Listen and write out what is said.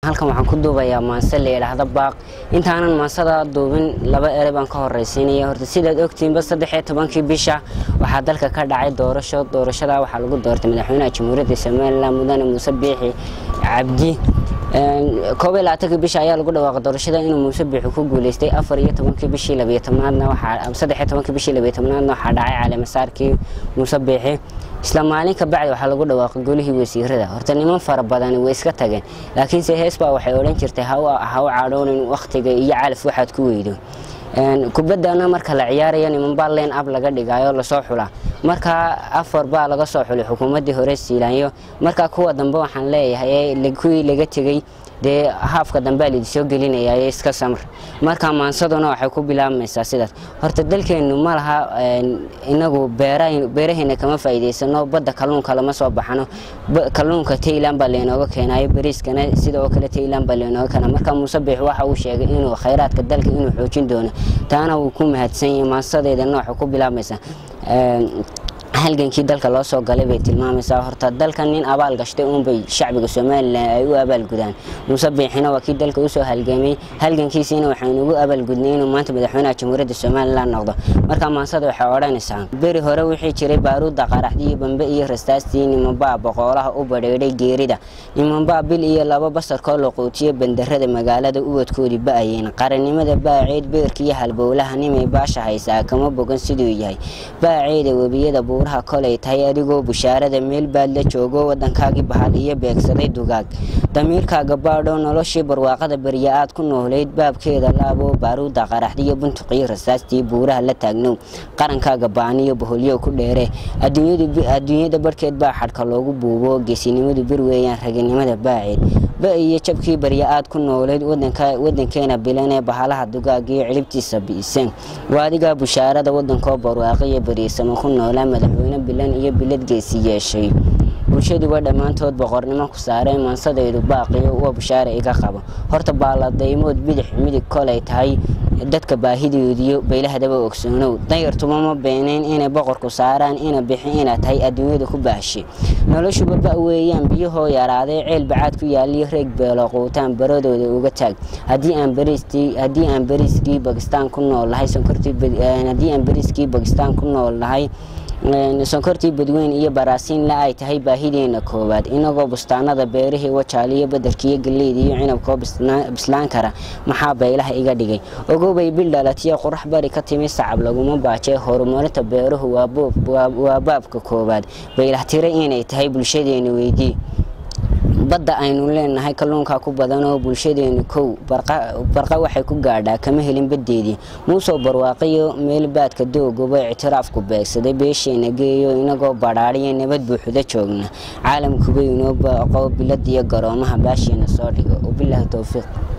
halkan waxaan ku duubayaa maanse la yidhaahda baaq intaanan maansada duubin laba ere baan ka horraysiinaya horta sidaad ogtiinba saddexiyo tobankii bisha waxaa dalka ka dhacay doorasho doorashada waxaa lagu doortay madaxweynaha jamhuuriyadda somalilan mudane muuse biixi cabdi koob iyo labaatankii bisha ayaa lagu dhawaaqay doorashada inuu muuse biixi ku guuleystay afar iyo tobankii bishii labiyo tobnaadna waxaa saddex iyo tobankii bishii labiyo tobnaadna waxaa dhacay caleemasaarkii muuse biixi isla maalin ka bacdi waxaa lagu dhawaaqay golihii wasiirada horta niman fara badani way iska tageen laakiinse hees baa waxay odhan jirtay ha u cadhoonin wakhtiga iyo calaf waxaad ku weydo kubaddana marka la ciyaaraya nimanbaa leen ab laga dhigayo lasoo xulaa markaa afar baa laga soo xulay xukuumaddii hore siilaanyo markaa kuwa dambe waxaan leeyahay kuwii laga tegey dee haafka dambea laidisoo gelinaya iska samr marka maansaduna waxay ku bilaabmaysaa sidaas horta dalkeennu ma laha inagu beeraheena kama faa'iidaysano badda kalluunka lama soo baxano kalluunka taylan baa laynooga keenayo bariiskana sida oo kale taylan baa laynooga keena marka muuse biix waxa uu sheegay inuu khayraadka dalka inuu xoojin doono taana wuu ku mahadsan yahay maansadeedana waxay ku bilaabmaysaa halgankii dalka loo soo galay bay tilmaamaysaa horta dalka nin abaal gashtay uunbay shacbiga somalilan ay u abaalgudaan muuse biixina waa kii dalka usoo halgamay halgankiisiina waxaynu ugu abaalgudnay inuu maanta madaxweynaha jamhuuriyadda somalilan noqdo marka maansada waxay odhanaysaa beri hore wixii jiray baaruudda qaraxdii bambe iyo rastaastii nimanbaa boqoolaha u badheedhay geerida nimanbaa bil iyo laba basarkoo la quutiyo bandarada magaalada ubadkoodii ba'ayeen qarannimada baaceed beerkiiyo halbowlaha nimay baasha haysaa kama bogan siduu yahay baaceeda webiyada buuraha kolay tahay adigoo bushaarada meel baad la joogo waddankaagii bahal iyo beegsaday dugaag damiirkaaga baadho noloshii barwaaqada berya aad ku noolayd baabkeeda laabo baaruudda qaraxdiyo buntuqiyo rasaastii buuraha la taagnow qarankaaga baaniyo boholyow ku dheere adduunyada barhkeed baa xadhka loogu buubo geesinimadu bir weeyaan raginimada baaceed ba iyo jabkii barya aad ku noolayd wadankeena bilanee bahalaha dugaagiyo cilibtiisa bi'iseen waadigaa bushaarada wadankoo barwaaqiyo beriisamo ku noolaa madaxweyne bilan iyo bilad geesi yeeshay bulshaduba dhammaantood boqornimo ku saareen maansadaydu baaqiyo uwa bushaare iga qabo horta baaladaymood bidix midig kolay tahay dadka baahidoodiyo baylahdaba ogsoonow dayartuma ma beenayn inay boqorku saaraan ina bixi inaad tahay adduunyada ku baahshay noloshuba ba weeyaan biyahoo yaraaday ceel bacaad ku yaaliyo reeg beelo quutaan baradooda uga taag haddii aan bariiskii bakistaan ku nool lahay haddii aan bariiskii bakistaan ku nool lahay sonkortii badweyn iyo baraasiinle ay tahay baahideena koowaad inagoo bustaanada beerihii wajaaliyo badarkiiyo galleyda iyo cinabkoo bislaan kara maxaa baylaha iga dhigay ogobay bil dhalatiyo qurax bari ka timi sacab laguma baajee horumarinta beeruhu waa baabka koowaad baylah tira inay tahay bulshadeena weydii badda aynu leenahay kalluunkaa ku badan oo bulshadeenu kow barqa waxay ku gaadhaa kama helin baddeedii muusoo barwaaqiyo meel baadka doogoba ictiraafku beegsaday beesheena geeyo inagoo badhaadhiyo nabad buuxda joogna caalamkuba inoo baaqo biladiyo garoomaha baasheena soo dhigo wabilaahi towfiiq